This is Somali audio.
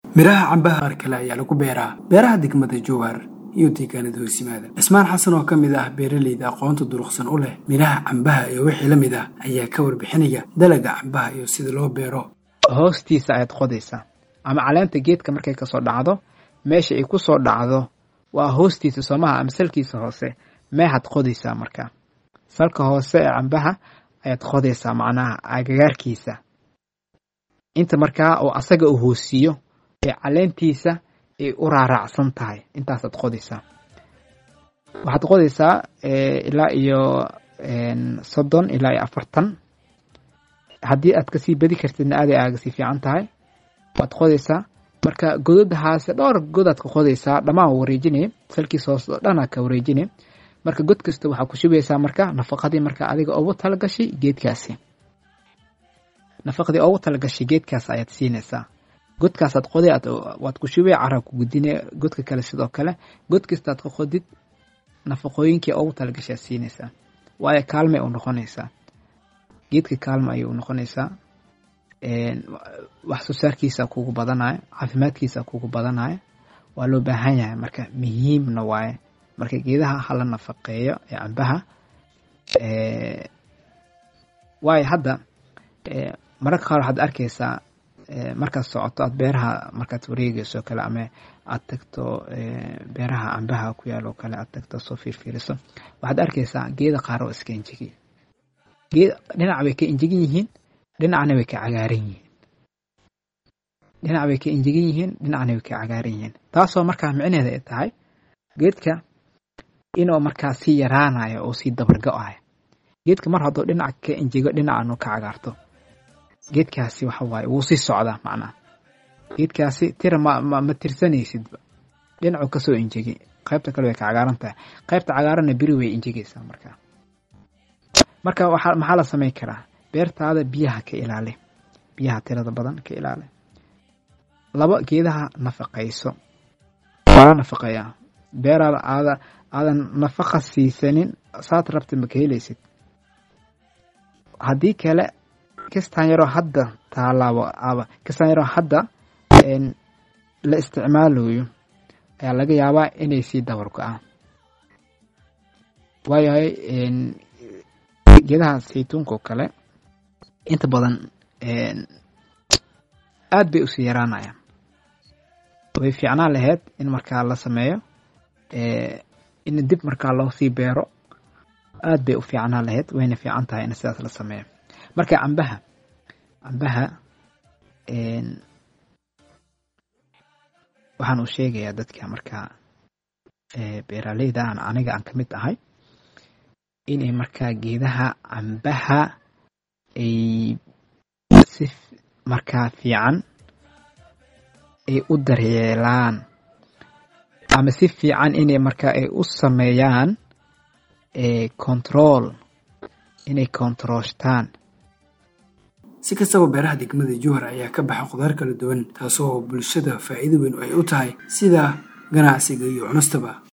midhaha cambaha qaar kale ayaa lagu beeraa beeraha degmada jowhar iyo deegaanada hoosimaada cismaan xasan oo ka mid ah beeraleyda aqoonta duruqsan u leh midhaha cambaha iyo wixii la mid ah ayaa ka warbixinaya dalaga cambaha iyo sida loo beero hoostiisa ayaad qodaysaa ama caleenta geedka markay kasoo dhacdo meesha ay ku soo dhacdo waa hoostiisa soomaha ama salkiisa hoose meexaad qodaysaa markaa salka hoose ee cambaha ayaad qodaysaa macnaha agagaarkiisa inta markaa oo asaga uu hoosiiyo ee caleentiisa ay u raaraacsan tahay intaasaad qodaysaa waxaad qodaysaa ilaa iyo soddon ilaa iyo afartan haddii aad kasii badi kartidna aaday aaga sii fiican tahay waad qodaysaa marka godadahaase dhowr godaad ka qodaysaa dhammaan wareejinaya salkiisa hoos oo dhanaa ka wareejinaya marka god kasta waxaa ku shubaysaa marka nafaqadii marka adiga ugu talagashay geedkaasi nafaqadii ugu talagashay geedkaas ayaad siinaysaa godkaasaad qoday waad ku shubay carab ku gudinaya godka kale sidoo kale god kastaad ka qodid nafaqooyinkii ugu talagashaad siinaysaa waayo kaalmay u noqonaysaa geedka kaalma ayay u noqonaysaa wax soo saarkiisa kugu badanaya caafimaadkiisa kugu badanaya waa loo baahan yahay marka muhiimna waaye marka geedaha hala nafaqeeyo ee cambaha waayo hadda mararka qaar waxaad arkaysaa markaad socoto aad beeraha markaad wareegayso kale ama aad tagto beeraha cambaha ku yaal oo kale aad tagto soo fiirfiiriso waxaad arkaysaa geeda qaar oo iska injegi geed dhinac bay ka injegan yihiin dhinacna way ka cagaaran yihiin dhinac bay ka injegan yihiin dhinacna way ka cagaaran yihiin taasoo markaa micneheeda ay tahay geedka inuu markaa sii yaraanayo oo sii dabargo-ayo geedka mar hadduu dhinac ka injego dhinacanu ka cagaarto geedkaasi waxa waaye wuu sii socdaa macnaha geedkaasi tira ma ma tirsanaysidba dhinacu kasoo injegi qaybta kale way ka cagaaran tahay qaybta cagaaranna beri way injegaysaa markaa marka waxaa maxaa la samayn karaa beertaada biyaha ka ilaali biyaha tirada badan ka ilaali laba geedaha nafaqayso waa nafaqeeyaa beeraada aada aadan nafaqa siisanin saad rabta ma ka helaysid haddii kale kistaan yaroo hadda taalaabo aba kistaan yaroo hadda la isticmaalayo ayaa laga yaabaa inay sii dabar go-aan waayahay geedaha saytuunka oo kale inta badan aad bay usii yaraanayaan way fiicnaan lahayd in markaa la sameeyo in dib markaa loo sii beero aad bay u fiicnaan lahayd wayna fiican tahay in sidaas la sameeyo marka cambaha cambaha waxaan u sheegayaa dadka markaa beeraleyda aan aniga aan ka mid ahay inay markaa geedaha cambaha ay si markaa fiican ay u daryeelaan ama si fiican inay markaa ay u sameeyaan control inay controlshtaan si kastaba beeraha degmada jowhar ayaa ka baxa khudaar kala duwan taasoo bulshada faa'iido weyn ay u tahay sida ganacsiga iyo cunustaba